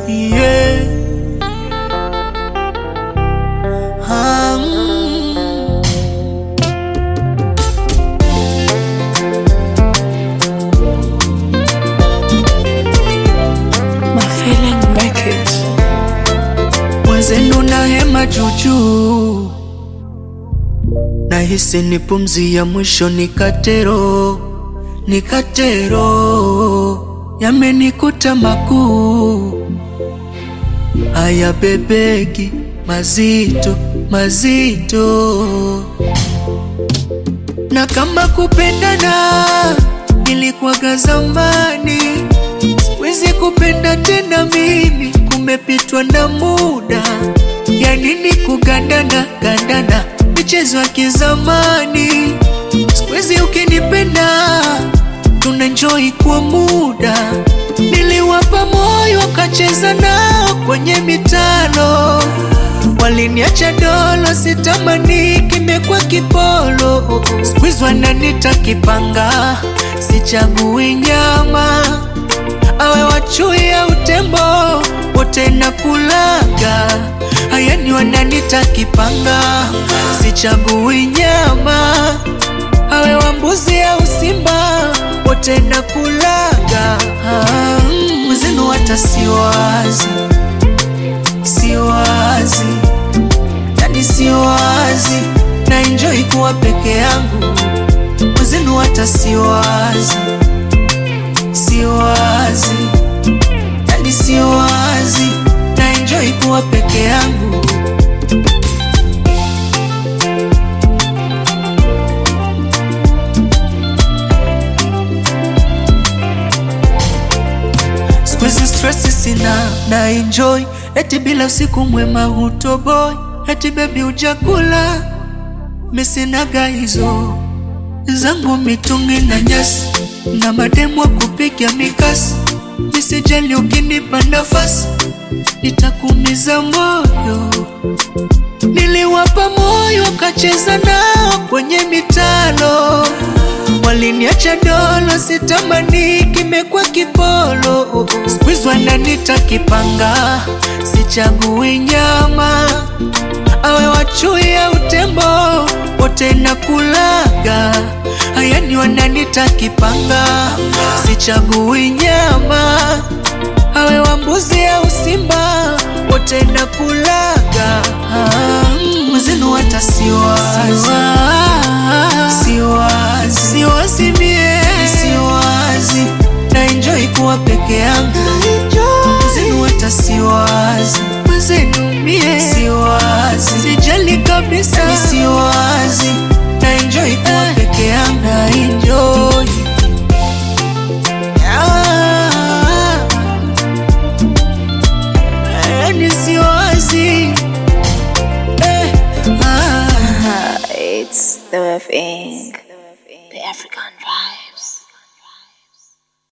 yeah. Ah, mm. My feeling make it. Mwenzenu na hema juujuu, nahisi ni pumzi ya mwisho, nikatero nikatero, yamenikuta makuu haya, bebeki mazito mazito, na kama kupendana ilikuwaga zamani Siwezi kupenda tena mimi, kumepitwa na muda. Ya nini kugandana gandana, michezo ya kizamani. Siwezi ukinipenda, tuna enjoy kwa muda. Niliwapa moyo, wakacheza nao kwenye mitano. Waliniacha dolo, sitamani kimekuwa kipolo. Siku hizi wananita kipanga, sichagui nyama awe wachui au tembo, wote nakulaga. Haya ni wananita kipanga, sichagui nyama, awe wa mbuzi au simba, wote nakulaga. Ah, mm, Mwenzenu hata siwazi, siwazi, yani siwazi, na enjoy kuwa peke yangu. Mwenzenu hata siwazi siwazi, yani siwazi, na enjoy kuwa peke yangu. Siku hizi stress sina na enjoy, eti bila usiku mwema hutoboi, eti baby ujakula, misinaga hizo zangu mitungi na nyasi na mademu wa kupiga mikasi, nisijali ukinipa nafasi, nitakumiza moyo. Niliwapa moyo wakacheza nao kwenye mitano, waliniacha dolo, sitamani kimekuwa kipolo. Siku hizi wananita kipanga, sichagui nyama, awe wachui au tembo, wote nakulaga. Haya ni wananita kipanga, sichagui nyama, awe wa mbuzi au simba, wote nakulaga. Ah, mm, Mwenzenu hata siwazi, siwazi, siwazi mie, siwazi, na enjoy kuwa peke yangu. Mwenzenu hata siwazi, mwenzenu mie, siwazi, sijali kabisa, ni siwazi, na enjoy kuwa peke yangu, na enjoy Ah, yani siwazi eh, ah. It's the thing. The African vibe.